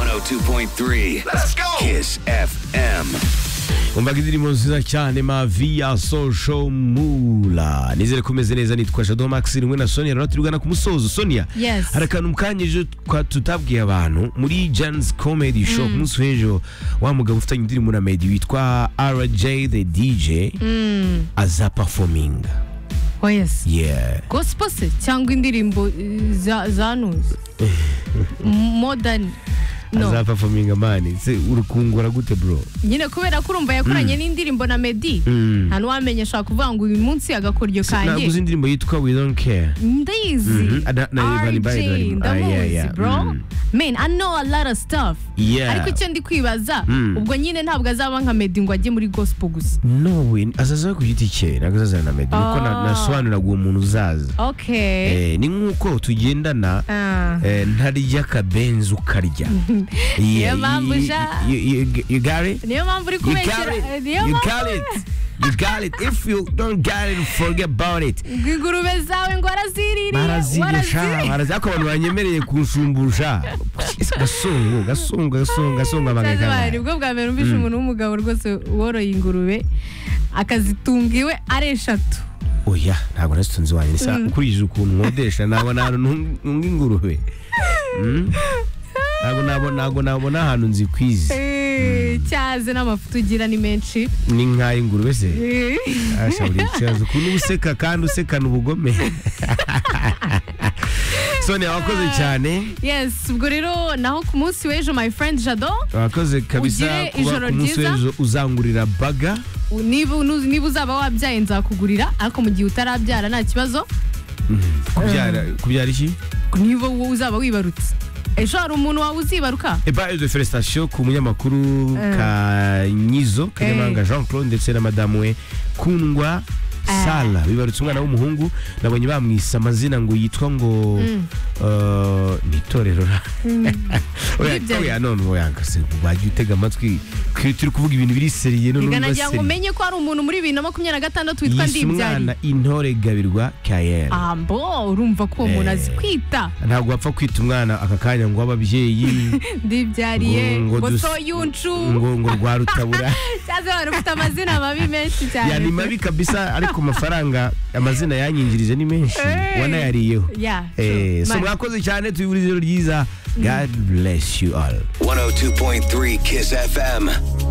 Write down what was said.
102.3. Let's go. Kiss FM. umvaga indirimbo nziza cyane mavi ya social mula nizere ko umeze neza nitwa shadow max rimwe na sonia rero turigana ku musozo sonia Yes. hari akantu mukanyije twa- tutabwiye abantu muri jan's comedy show ku munsi w'ejo wa mugabo ufitanye indirimbo na medi witwa rj the dj aza performing oyesi yeah gospel se cyangwa indirimbo eh, za zanuzi modani aza no performing amani se urukungura gute bro nyine kubera ko urumva yakoranye n'indirimbo na medi nta n'uwamenye ashobora kuvuga ngo uyu munsi agakoryo naguze kanjye indirimbo yitwa we don't care ndayizi Mhm. Ada- na Ivan Bayo RJ ndari- ah, yeah, ndamuzi yeah. bro Mm. man i know a lot of stuff Yeah. ariko icyo ndi kwibaza Mm. ubwo nyine ntabwo azaba nka medi ngo ajye muri gospel gusa no we azaza ku giti cye ntabwo azaza na medi kuko Ah. nasobanuraga uwo muntu uzaza okay Eh, ni nk'uko tugendana Ah. eh, ntarya akabenzi ukarya Niyo mpamvu ja. yugare niyo mpamvu uri kubeshyera eh, niyo mpamvu You got it. If you don't get it, forget about it. ngo ingurube zawe ngo waraziririye Barazirya sha, waraziririye. barazirya. Ako abantu banyemereye kunshumbusha. Gasongo, gasongo, gasongo, gasongo Utazi abagagaba. wawe, ni bwo bwa mbere numvise umuntu w'umugabo rwose woroye ingurube akazitunga iwe ari eshatu Oya, ntabwo nasitunze wanjye. Nisa ukurije ukuntu nkodesha, ntabwo nabona ntunga ingurube. Mm? Ntabwo nabona, ntabwo nabona ahantu nzikwize. Eh, cyaze n'amafuta ugira ni menshi Ni nk'ay'ingurube se. Eh, ashobora ikibazo ukuntu uba useka kandi usekana ubugome sonia wakoze cyane yes ubwo rero naho ku munsi w'ejo my friend jado wakoze kabisa Ugire kuba ijoro ku munsi ryiza. w'ejo uzangurira baga niba unu- niba uzaba wabyaye nzakugurira ariko mu gihe utarabyara nta kibazo kubyara kubyara iki niba wowe uzaba wibarutse ejo hari umuntu wawe uzibaruka ebayo de felicitation ku munyamakuru kanyizo kanyamahanga jean claude ndetse na madamu we kundwa sala bibarutse umwana w'umuhungu nabonye bamwise amazina ngo yitwa ngo eh, ni itorero ra oya Ibyo ari- oya none oya se bajya utega amatwi twe turi kuvuga ibintu biri seriye none ngira urumva ngo seriye umenye ko hari umuntu muri bibiri na makumyabiri na gatandatu witwa yise ndibyari umwana intore gabirwa kayere ambo urumva ko uwo muntu azi kwita ntabwo wapfa kwita umwana aka kanya ngo w'ababyeyi ndibyariye Ngo- ngo ngo dus- soyuncu ngo ngo rwa rutabura cyangwa abantu ufite amazina mabi menshi cyane yani mabi kabisa ariko amafaranga amazina yanyinjirije ni menshi Hey. wanayariyeho Yeah, Eh, true. so Man. mwakoze cyane tuyibura ijoro ryiza god bless you all 102.3 Kiss FM.